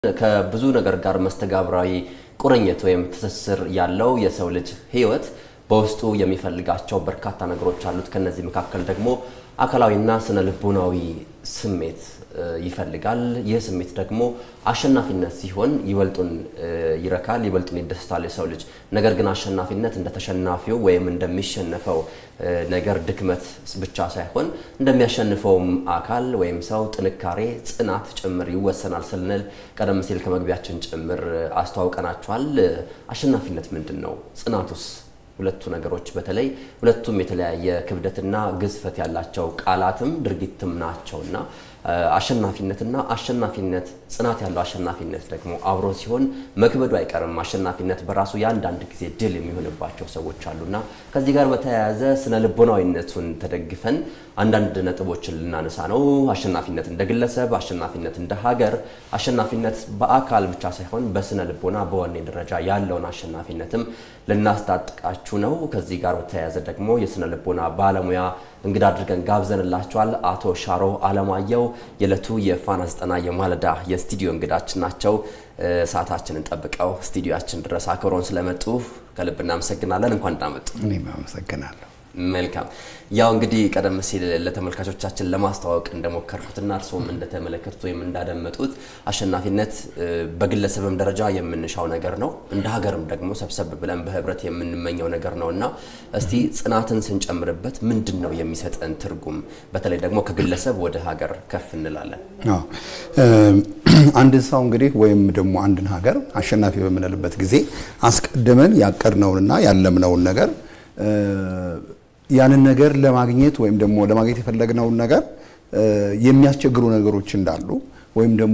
ከብዙ ነገር ጋር መስተጋብራዊ ቁርኝት ወይም ትስስር ያለው የሰው ልጅ ሕይወት በውስጡ የሚፈልጋቸው በርካታ ነገሮች አሉት። ከነዚህ መካከል ደግሞ አካላዊና ስነ ልቦናዊ ስሜት ይፈልጋል። ይህ ስሜት ደግሞ አሸናፊነት ሲሆን ይበልጡን ይረካል፣ ይበልጡን ይደስታል የሰው ልጅ። ነገር ግን አሸናፊነት እንደ ተሸናፊው ወይም እንደሚሸነፈው ነገር ድክመት ብቻ ሳይሆን እንደሚያሸንፈውም አካል ወይም ሰው ጥንካሬ፣ ጽናት ጭምር ይወሰናል ስንል ቀደም ሲል ከመግቢያችን ጭምር አስተዋውቀናቸዋል። አሸናፊነት ምንድን ነው? ጽናቱስ? ሁለቱ ነገሮች በተለይ ሁለቱም የተለያየ ክብደትና ግዝፈት ያላቸው ቃላትም ድርጊትም ናቸውና አሸናፊነትና አሸናፊነት ጽናት ያለው አሸናፊነት ደግሞ አብሮ ሲሆን መክበዱ አይቀርም። አሸናፊነት በራሱ የአንዳንድ ጊዜ ድል የሚሆንባቸው ሰዎች አሉና ከዚህ ጋር በተያያዘ ስነ ልቦናዊነቱን ተደግፈን አንዳንድ ነጥቦችን ልናነሳ ነው። አሸናፊነት እንደ ግለሰብ፣ አሸናፊነት እንደ ሀገር፣ አሸናፊነት በአካል ብቻ ሳይሆን በስነ ልቦና በወኔ ደረጃ ያለውን አሸናፊነትም ልናስታጥቃችሁ ነው። ከዚህ ጋር በተያያዘ ደግሞ የስነ ልቦና ባለሙያ እንግዳ አድርገን ጋብዘንላቸዋል። አቶ ሻሮ አለማየሁ የዕለቱ የፋና ዘጠና የማለዳ የስቱዲዮ እንግዳችን ናቸው። ሰዓታችንን ጠብቀው ስቱዲዮችን ድረስ አክብረውን ስለመጡ ከልብ እናመሰግናለን። እንኳን እንዳመጡ። እኔም አመሰግናለሁ። መልካም ያው እንግዲህ ቀደም ሲል ለተመልካቾቻችን ለማስተዋወቅ እንደሞከርኩትና እርስዎም እንደተመለከቱት ወይም እንዳደመጡት አሸናፊነት በግለሰብም ደረጃ የምንሻው ነገር ነው፣ እንደ ሀገርም ደግሞ ሰብሰብ ብለን በህብረት የምንመኘው ነገር ነው እና እስቲ ጽናትን ስንጨምርበት ምንድን ነው የሚሰጠን ትርጉም? በተለይ ደግሞ ከግለሰብ ወደ ሀገር ከፍ እንላለን። አንድን ሰው እንግዲህ ወይም ደግሞ አንድን ሀገር አሸናፊ በምንልበት ጊዜ አስቀድመን ያቀድነውንና ያለምነውን ነገር ያንን ነገር ለማግኘት ወይም ደግሞ ለማግኘት የፈለግነውን ነገር የሚያስቸግሩ ነገሮች እንዳሉ ወይም ደግሞ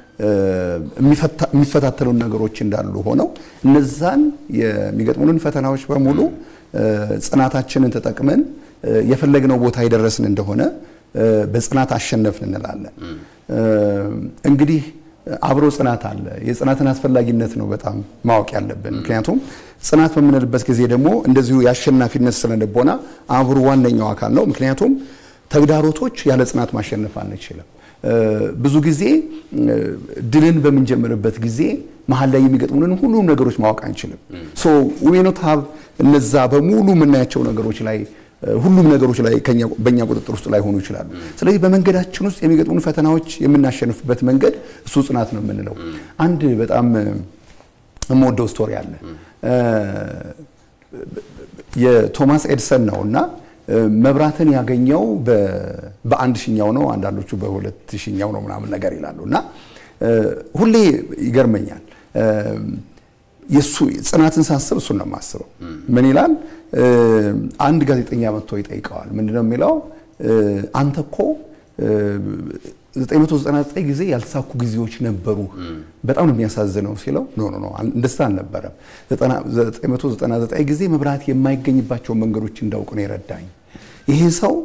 የሚፈታተሉን ነገሮች እንዳሉ ሆነው እነዛን የሚገጥሙንን ፈተናዎች በሙሉ ጽናታችንን ተጠቅመን የፈለግነው ቦታ የደረስን እንደሆነ በጽናት አሸነፍን እንላለን። እንግዲህ አብሮ ጽናት አለ። የጽናትን አስፈላጊነት ነው በጣም ማወቅ ያለብን። ምክንያቱም ጽናት በምንልበት ጊዜ ደግሞ እንደዚሁ የአሸናፊነት ስነ ልቦና አብሮ ዋነኛው አካል ነው። ምክንያቱም ተግዳሮቶች ያለ ጽናት ማሸነፍ አንችልም። ብዙ ጊዜ ድልን በምንጀምርበት ጊዜ መሀል ላይ የሚገጥሙንን ሁሉም ነገሮች ማወቅ አንችልም። ሶ ዊ ኖት ሃቭ እነዛ በሙሉ የምናያቸው ነገሮች ላይ ሁሉም ነገሮች ላይ በእኛ ቁጥጥር ውስጥ ላይሆኑ ይችላሉ። ስለዚህ በመንገዳችን ውስጥ የሚገጥሙን ፈተናዎች የምናሸንፍበት መንገድ እሱ ጽናት ነው የምንለው። አንድ በጣም የምወደው ስቶሪ አለ የቶማስ ኤድሰን ነው እና መብራትን ያገኘው በአንድ ሺኛው ነው፣ አንዳንዶቹ በሁለት ሺኛው ነው ምናምን ነገር ይላሉ እና ሁሌ ይገርመኛል። የሱ ጽናትን ሳስብ እሱን ነው የማስበው። ምን ይላል? አንድ ጋዜጠኛ መጥቶ ይጠይቀዋል። ምንድነው የሚለው? አንተ እኮ 999 ጊዜ ያልተሳኩ ጊዜዎች ነበሩ፣ በጣም ነው የሚያሳዝነው ሲለው፣ ኖ ኖ ኖ እንደዛ አልነበረም። 999 ጊዜ መብራት የማይገኝባቸው መንገዶች እንዳውቅ ነው የረዳኝ። ይሄ ሰው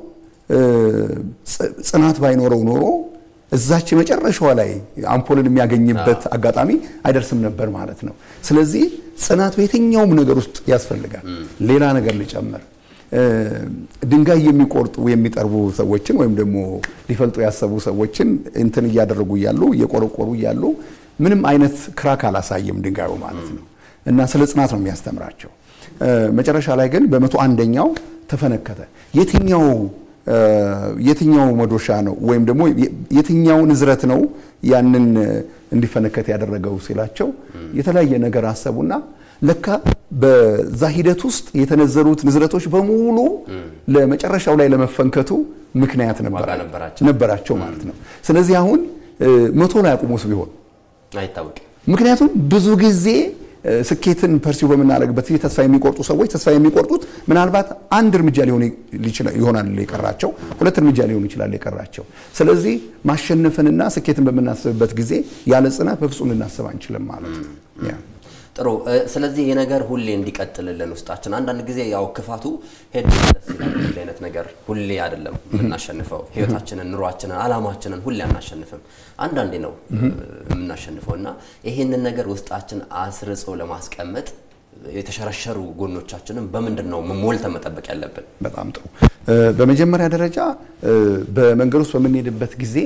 ጽናት ባይኖረው ኖሮ እዛች መጨረሻዋ ላይ አምፖልን የሚያገኝበት አጋጣሚ አይደርስም ነበር ማለት ነው። ስለዚህ ጽናት በየትኛውም ነገር ውስጥ ያስፈልጋል። ሌላ ነገር ልጨምር። ድንጋይ የሚቆርጡ የሚጠርቡ ሰዎችን ወይም ደግሞ ሊፈልጡ ያሰቡ ሰዎችን እንትን እያደረጉ እያሉ እየቆረቆሩ እያሉ ምንም አይነት ክራክ አላሳየም ድንጋዩ ማለት ነው። እና ስለ ጽናት ነው የሚያስተምራቸው። መጨረሻ ላይ ግን በመቶ አንደኛው ተፈነከተ። የትኛው የትኛው መዶሻ ነው ወይም ደግሞ የትኛው ንዝረት ነው ያንን እንዲፈነከት ያደረገው ሲላቸው የተለያየ ነገር አሰቡና ለካ በዛ ሂደት ውስጥ የተነዘሩት ንዝረቶች በሙሉ ለመጨረሻው ላይ ለመፈንከቱ ምክንያት ነበራቸው ማለት ነው። ስለዚህ አሁን መቶ ላይ አቁሞስ ቢሆን አይታወቅም። ምክንያቱም ብዙ ጊዜ ስኬትን ፐርሲው በምናደርግበት ጊዜ ተስፋ የሚቆርጡ ሰዎች ተስፋ የሚቆርጡት ምናልባት አንድ እርምጃ ሊሆን ይሆናል የቀራቸው፣ ሁለት እርምጃ ሊሆን ይችላል የቀራቸው። ስለዚህ ማሸነፍንና ስኬትን በምናስብበት ጊዜ ያለ ጽናት በፍጹም ልናስብ አንችልም ማለት ነው። ጥሩ። ስለዚህ ይህ ነገር ሁሌ እንዲቀጥልልን ውስጣችን አንዳንድ ጊዜ ያው ክፋቱ ሄድ ደስ ይላል። እንዲህ አይነት ነገር ሁሌ አይደለም የምናሸንፈው። ህይወታችንን፣ ኑሯችንን፣ አላማችንን ሁሌ አናሸንፍም። አንዳንዴ ነው የምናሸንፈው እና ይሄንን ነገር ውስጣችን አስርጾ ለማስቀመጥ የተሸረሸሩ ጎኖቻችንን በምንድን ነው ሞልተን መጠበቅ ያለብን? በጣም ጥሩ። በመጀመሪያ ደረጃ በመንገድ ውስጥ በምንሄድበት ጊዜ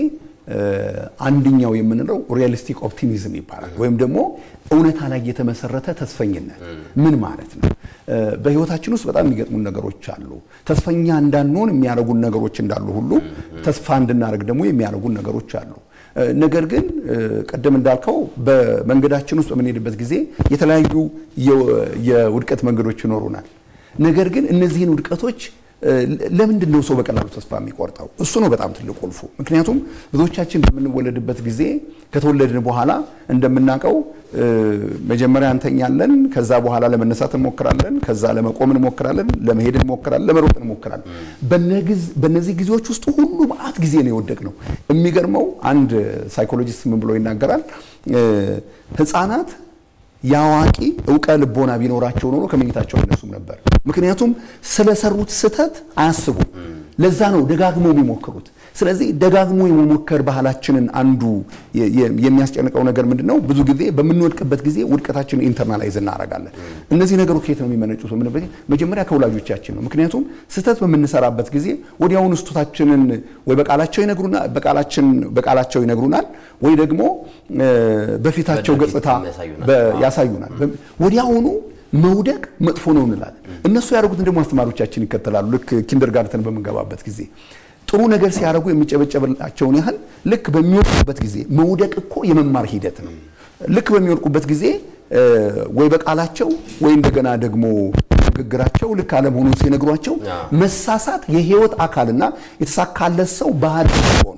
አንደኛው የምንለው ሪያሊስቲክ ኦፕቲሚዝም ይባላል። ወይም ደግሞ እውነታ ላይ የተመሰረተ ተስፈኝነት ምን ማለት ነው? በህይወታችን ውስጥ በጣም የሚገጥሙን ነገሮች አሉ። ተስፈኛ እንዳንሆን የሚያደርጉን ነገሮች እንዳሉ ሁሉ ተስፋ እንድናደርግ ደግሞ የሚያደርጉን ነገሮች አሉ። ነገር ግን ቀደም እንዳልከው በመንገዳችን ውስጥ በምንሄድበት ጊዜ የተለያዩ የውድቀት መንገዶች ይኖሩናል። ነገር ግን እነዚህን ውድቀቶች ለምንድን ነው ሰው በቀላሉ ተስፋ የሚቆርጠው? እሱ ነው በጣም ትልቅ ቁልፉ። ምክንያቱም ብዙዎቻችን በምንወለድበት ጊዜ ከተወለድን በኋላ እንደምናውቀው መጀመሪያ እንተኛለን፣ ከዛ በኋላ ለመነሳት እንሞክራለን፣ ከዛ ለመቆም እንሞክራለን፣ ለመሄድ እንሞክራለን፣ ለመሮጥ እንሞክራለን። በእነዚህ ጊዜዎች ውስጥ ሁሉ መዓት ጊዜ ነው የወደቅነው። የሚገርመው አንድ ሳይኮሎጂስት ምን ብሎ ይናገራል? ህፃናት የአዋቂ እውቀ ልቦና ቢኖራቸው ኖሮ ከመኝታቸው አይነሱም ነበር። ምክንያቱም ስለሰሩት ስህተት አያስቡም። ለዛ ነው ደጋግሞ የሚሞክሩት። ስለዚህ ደጋግሞ የመሞከር ባህላችንን አንዱ የሚያስጨንቀው ነገር ምንድን ነው? ብዙ ጊዜ በምንወድቅበት ጊዜ ውድቀታችንን ኢንተርናላይዝ እናደርጋለን። እነዚህ ነገሮች ከየት ነው የሚመነጩት? የምንበት መጀመሪያ ከወላጆቻችን ነው። ምክንያቱም ስህተት በምንሰራበት ጊዜ ወዲያውኑ ስህተታችንን ወይ በቃላቸው ይነግሩናል በቃላቸው ይነግሩናል ወይ ደግሞ በፊታቸው ገጽታ ያሳዩናል። ወዲያውኑ መውደቅ መጥፎ ነው እንላለን። እነሱ ያደርጉትን ደግሞ አስተማሪዎቻችን ይከተላሉ። ልክ ኪንደርጋርተን በምንገባበት ጊዜ ጥሩ ነገር ሲያደርጉ የሚጨበጨብላቸውን ያህል ልክ በሚወድቁበት ጊዜ መውደቅ እኮ የመማር ሂደት ነው። ልክ በሚወድቁበት ጊዜ ወይ በቃላቸው ወይ እንደገና ደግሞ ንግግራቸው ልክ አለመሆኑን ሲነግሯቸው መሳሳት የህይወት አካልና የተሳካለት ሰው ባህል ሲሆን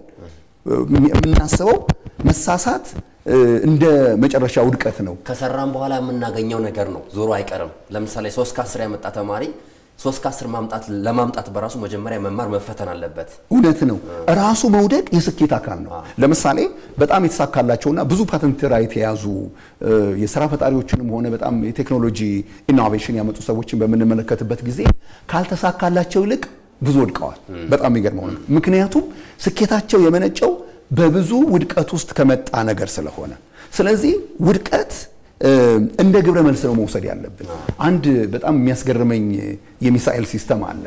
የምናስበው መሳሳት እንደ መጨረሻ ውድቀት ነው። ከሰራም በኋላ የምናገኘው ነገር ነው። ዞሮ አይቀርም። ለምሳሌ ሶስት ከአስር ያመጣ ተማሪ ሶስት ከአስር ማምጣት ለማምጣት በራሱ መጀመሪያ መማር መፈተን አለበት። እውነት ነው። ራሱ መውደቅ የስኬት አካል ነው። ለምሳሌ በጣም የተሳካላቸውና ብዙ ፓተንት ራይት የያዙ የስራ ፈጣሪዎችንም ሆነ በጣም የቴክኖሎጂ ኢኖቬሽን ያመጡ ሰዎችን በምንመለከትበት ጊዜ ካልተሳካላቸው ይልቅ ብዙ ወድቀዋል። በጣም የሚገርመው ነገር ምክንያቱም ስኬታቸው የመነጨው በብዙ ውድቀት ውስጥ ከመጣ ነገር ስለሆነ፣ ስለዚህ ውድቀት እንደ ግብረ መልስ ነው መውሰድ ያለብን። አንድ በጣም የሚያስገርመኝ የሚሳኤል ሲስተም አለ።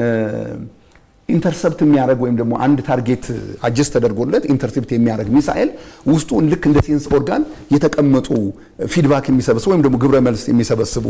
ኢንተርሰፕት የሚያደርግ ወይም ደግሞ አንድ ታርጌት አጀስት ተደርጎለት ኢንተርሴፕት የሚያደርግ ሚሳኤል ውስጡ ልክ እንደ ሴንስ ኦርጋን የተቀመጡ ፊድባክ የሚሰበስቡ ወይም ደግሞ ግብረ መልስ የሚሰበስቡ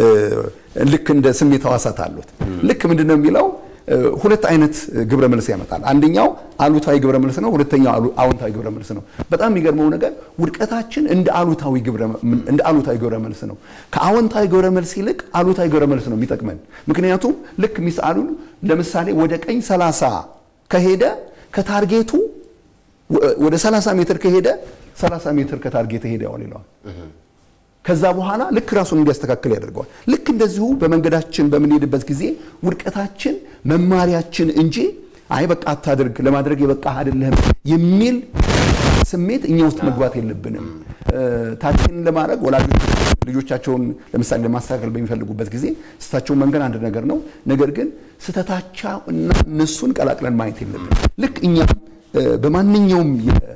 ልክ እንደ ስሜት ሕዋሳት አሉት። ልክ ምንድን ነው የሚለው ሁለት አይነት ግብረ መልስ ያመጣል። አንደኛው አሉታዊ ግብረ መልስ ነው፣ ሁለተኛው አዎንታዊ ግብረ መልስ ነው። በጣም የሚገርመው ነገር ውድቀታችን እንደ አሉታዊ ግብረ እንደ አሉታዊ ግብረ መልስ ነው። ከአዎንታዊ ግብረ መልስ ይልቅ አሉታዊ ግብረ መልስ ነው የሚጠቅመን። ምክንያቱም ልክ ሚሳኤሉን ለምሳሌ ወደ ቀኝ 30 ከሄደ ከታርጌቱ ወደ 30 ሜትር ከሄደ 30 ሜትር ከታርጌት ሄደዋል ይለዋል። ከዛ በኋላ ልክ ራሱን እንዲያስተካክል ያደርገዋል። ልክ እንደዚሁ በመንገዳችን በምንሄድበት ጊዜ ውድቀታችን መማሪያችን እንጂ አይ በቃ አታድርግ፣ ለማድረግ የበቃ አይደለህም የሚል ስሜት እኛ ውስጥ መግባት የለብንም። ታችንን ለማድረግ ወላጆች ልጆቻቸውን ለምሳሌ ለማስተካከል በሚፈልጉበት ጊዜ ስህተታቸውን መንገድ አንድ ነገር ነው። ነገር ግን ስህተታቸው እና እነሱን ቀላቅለን ማየት የለብንም። ልክ እኛም በማንኛውም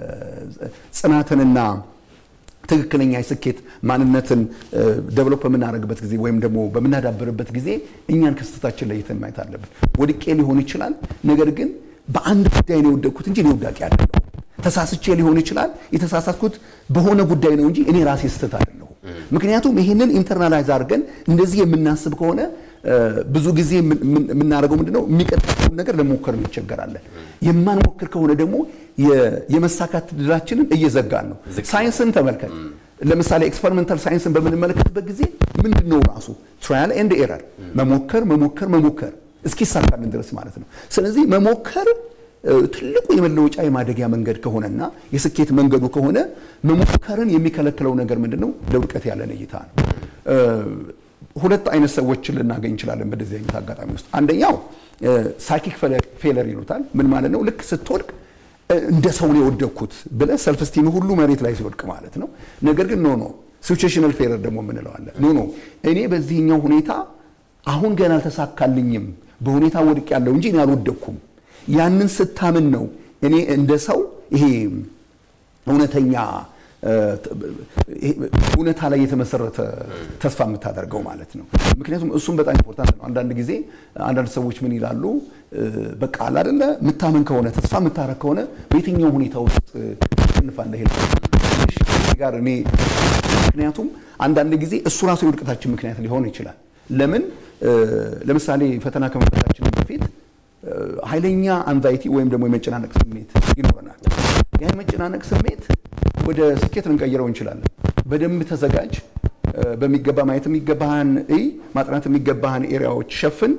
ጽናትንና ትክክለኛ የስኬት ማንነትን ደቨሎፕ በምናደርግበት ጊዜ ወይም ደግሞ በምናዳብርበት ጊዜ እኛን ከስህተታችን ለይተን ማየት አለብን። ወድቄ ሊሆን ይችላል። ነገር ግን በአንድ ጉዳይ ነው የወደቅኩት እንጂ እኔ ወዳቂ አይደለሁም። ተሳስቼ ሊሆን ይችላል። የተሳሳትኩት በሆነ ጉዳይ ነው እንጂ እኔ ራሴ ስህተት አይደለሁም። ምክንያቱም ይህንን ኢንተርናላይዝ አድርገን እንደዚህ የምናስብ ከሆነ ብዙ ጊዜ የምናደርገው ምንድነው የሚቀጥለውን ነገር ለመሞከር እንቸገራለን። የማንሞክር ከሆነ ደግሞ የመሳካት ድላችንን እየዘጋን ነው። ሳይንስን ተመልከት። ለምሳሌ ኤክስፐሪመንታል ሳይንስን በምንመለከትበት ጊዜ ምንድን ነው ራሱ ትራያል ኤንድ ኤረር፣ መሞከር መሞከር መሞከር እስኪሳካልን ድረስ ማለት ነው። ስለዚህ መሞከር ትልቁ የመለወጫ የማደጊያ መንገድ ከሆነና የስኬት መንገዱ ከሆነ መሞከርን የሚከለክለው ነገር ምንድን ነው? ለውድቀት ያለን እይታ ነው። ሁለት አይነት ሰዎችን ልናገኝ እንችላለን በዚህ አይነት አጋጣሚ ውስጥ። አንደኛው ሳይኪክ ፌለር ይሉታል። ምን ማለት ነው? ልክ ስትወድቅ እንደ ሰው ነው የወደቅኩት ብለህ ሰልፍ ስቲም ሁሉ መሬት ላይ ሲወድቅ ማለት ነው። ነገር ግን ኖ ኖ ሲቹዌሽናል ፌለር ደግሞ የምንለዋለን። ኖ ኖ እኔ በዚህኛው ሁኔታ አሁን ገና አልተሳካልኝም፣ በሁኔታ ወድቅ ያለው እንጂ እኔ አልወደቅኩም። ያንን ስታምን ነው እኔ እንደ ሰው ይሄ እውነተኛ እውነታ ላይ የተመሰረተ ተስፋ የምታደርገው ማለት ነው። ምክንያቱም እሱም በጣም ኢምፖርታንት ነው። አንዳንድ ጊዜ አንዳንድ ሰዎች ምን ይላሉ፣ በቃ አለ አይደለ የምታምን ከሆነ ተስፋ የምታረግ ከሆነ በየትኛው ሁኔታ ውስጥ ትሸንፋለህ ጋር እኔ ምክንያቱም አንዳንድ ጊዜ እሱ ራሱ የውድቀታችን ምክንያት ሊሆን ይችላል። ለምን ለምሳሌ ፈተና ከመፈታችን በፊት ኃይለኛ አንዛይቲ ወይም ደግሞ የመጨናነቅ ስሜት ይኖረናል። ያ የመጨናነቅ ስሜት ወደ ስኬት ልንቀይረው እንችላለን። በደንብ ተዘጋጅ፣ በሚገባ ማየት የሚገባህን እይ፣ ማጥናት የሚገባህን ኤሪያዎች ሸፍን፣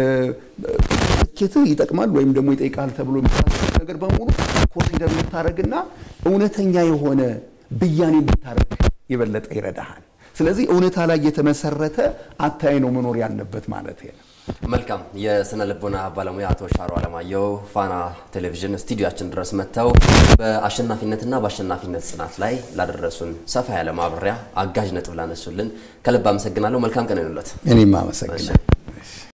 ስኬትህ ይጠቅማል ወይም ደግሞ ይጠይቃል ተብሎ የሚታሰብ ነገር በሙሉ ኮንሲደር የምታደርግና እውነተኛ የሆነ ብያኔ እንድታደርግ የበለጠ ይረዳሃል። ስለዚህ እውነታ ላይ የተመሰረተ አታይ ነው መኖር ያለበት ማለት ነው። መልካም የስነ ልቦና ባለሙያ አቶ ሻሮ አለማየሁ ፋና ቴሌቪዥን ስቱዲዮችን ድረስ መጥተው በአሸናፊነትና በአሸናፊነት ጽናት ላይ ላደረሱን ሰፋ ያለ ማብራሪያ አጋዥ ነጥብ ላነሱልን ከልብ አመሰግናለሁ። መልካም ቀን ይሁንልዎት። እኔም አመሰግናለሁ።